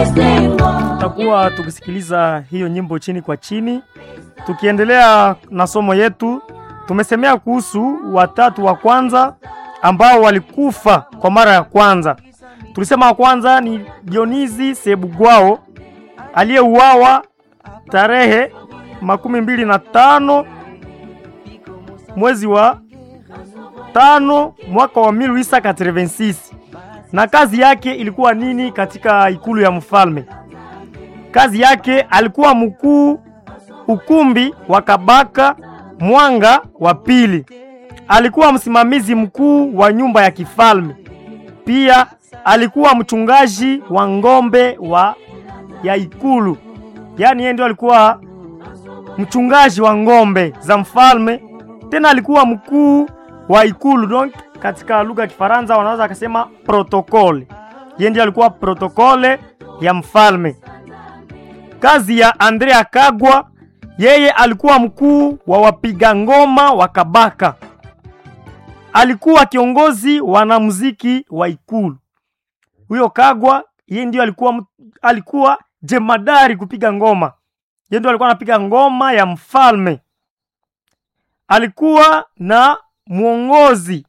Tutakuwa tukisikiliza hiyo nyimbo chini kwa chini. Tukiendelea na somo yetu, tumesemea kuhusu watatu wa kwanza ambao walikufa kwa mara ya kwanza. Tulisema wa kwanza ni Dionizi Sebugwao aliyeuawa tarehe makumi mbili na tano mwezi wa tano mwaka wa 1886 na kazi yake ilikuwa nini katika ikulu ya mfalme? Kazi yake alikuwa mkuu ukumbi wa Kabaka Mwanga wa pili. Alikuwa msimamizi mkuu wa nyumba ya kifalme. Pia alikuwa mchungaji wa ng'ombe wa ya ikulu, yaani yeye ndio alikuwa mchungaji wa ng'ombe za mfalme. Tena alikuwa mkuu wa ikulu, donc katika lugha ya Kifaransa wanaweza akasema protokole. Yeye ndiye alikuwa protokole ya mfalme. Kazi ya Andrea Kagwa, yeye alikuwa mkuu wa wapiga ngoma wa Kabaka. Alikuwa kiongozi wanamuziki wa ikulu. Huyo Kagwa yeye ndio alikuwa alikuwa jemadari kupiga ngoma. Yeye ndio alikuwa anapiga ngoma ya mfalme. Alikuwa na mwongozi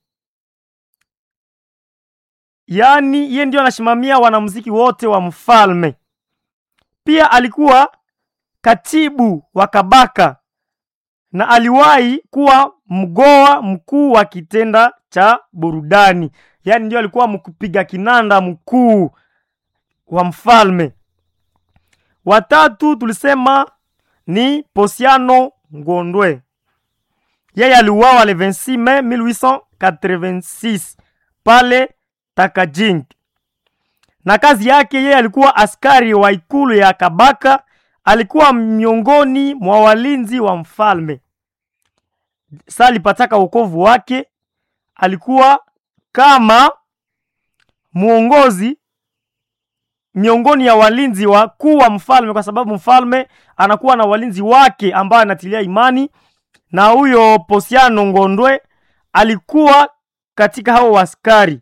yaani yeye ndio anasimamia wanamuziki wote wa mfalme. Pia alikuwa katibu wa Kabaka na aliwahi kuwa mgoa mkuu wa kitenda cha burudani, yaani ndio alikuwa mkupiga kinanda mkuu wa mfalme. Watatu tulisema ni Posiano Ngondwe, yeye aliuawa le 26 Mei 1886 pale Takajing na kazi yake yeye alikuwa askari wa ikulu ya Kabaka. Alikuwa miongoni mwa walinzi wa mfalme. Sasa alipataka wokovu wake, alikuwa kama mwongozi miongoni ya walinzi wakuu wa mfalme, kwa sababu mfalme anakuwa na walinzi wake ambao anatilia imani, na huyo Posiano Ngondwe alikuwa katika hao askari.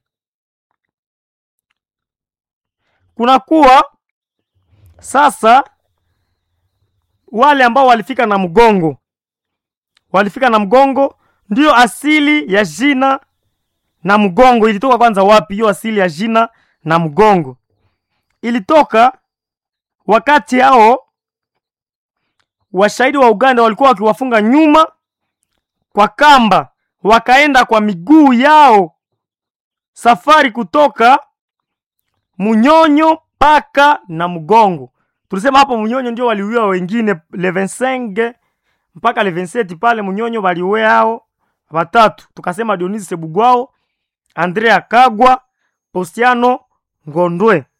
kunakuwa sasa wale ambao walifika na mgongo, walifika na mgongo. Ndiyo asili ya jina na mgongo ilitoka kwanza wapi? Hiyo asili ya jina na mgongo ilitoka wakati hao washahidi wa Uganda walikuwa wakiwafunga nyuma kwa kamba, wakaenda kwa miguu yao safari kutoka Munyonyo mpaka na mgongo. Tulisema hapo Munyonyo ndio waliuia wengine le 25 mpaka le 27 pale Munyonyo waliuia hao watatu. Tukasema Dionisi Sebugwao, Andrea Kagwa, Postiano Ngondwe.